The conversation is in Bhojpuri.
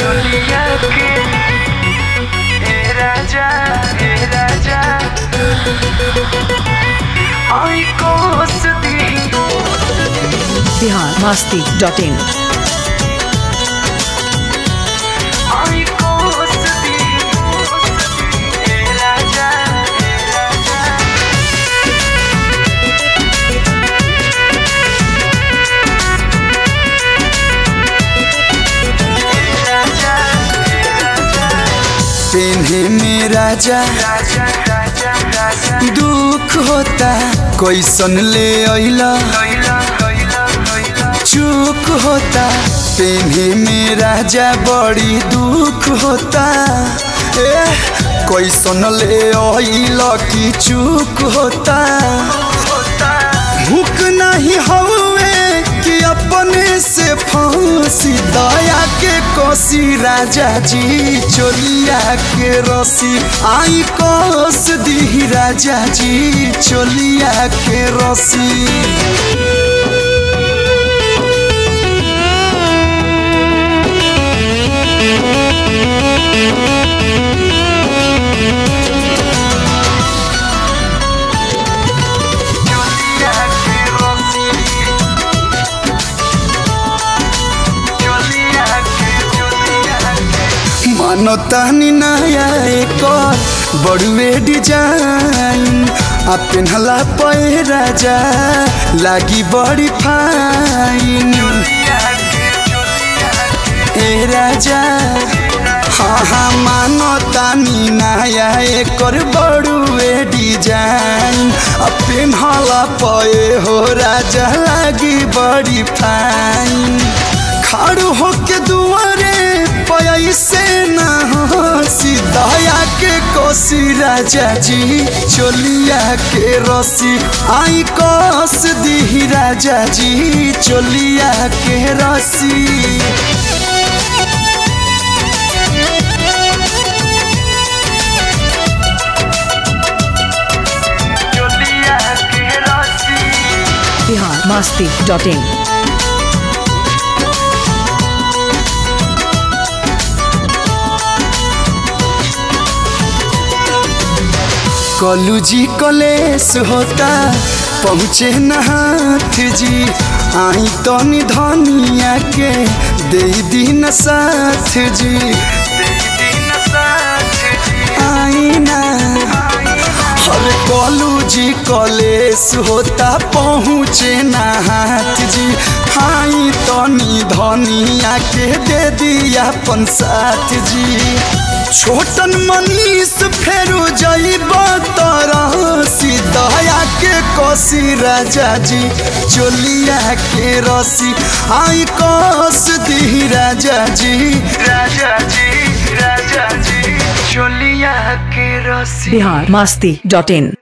चोलिया के ए राजा ए राजा आई कोस दी बिहार मस्ती डॉट इन आई कोस दी ए राजा ए राजा राजा राजा पेन्हे में राजा राजा राजा राजा दुख होता कैसन ले अइला कैला कैला कैला चूक होता पेन्हे में राजा बड़ी दुख होता ए कैसन ले अइला की चूक होता होता भूख नहीं हवे कि अपने से फांसी दया के कोसी राजा जी चोलिया के रसी आई कोस दी राजा जी चोलिया के रसी चोलिया के रसी चोलिया के चोलिया के मानो तानी नया एक और बड़ुए डिजाइन आ पेन्हला पे राजा लागी बड़ी फाइन चोलिया के चोलिया के ए राजा हाँ हाँ मानो तानी नया एकर बड़ुए डिजाइन आ पेन्हला पे हो राजा लागी बड़ी फाइन खाड़ू होके दुआरे पैसे ना हंसी दया के कोसी राजा जी चोलिया के रसी आई कोस दी राजा जी चोलिया के रसी चोलिया के रसी बिहार मस्ती डॉट इन कलू जी कलेस होता पहुँचे न हाथ जी आई तो धनिया के दे दिन साथ जी दिन साथ जी आई ना हर कलू जी कलेस होता पहुँचे न हाथ जी आई तनी धनिया के दे दिया अपन साथ जी छोटन मनीष फेरू जइब तरह दया के कोसी राजा जी चोलिया के रसी आई कोस दी राजा जी राजा जी राजा जी चोलिया के रसी बिहार मस्ती डॉट इन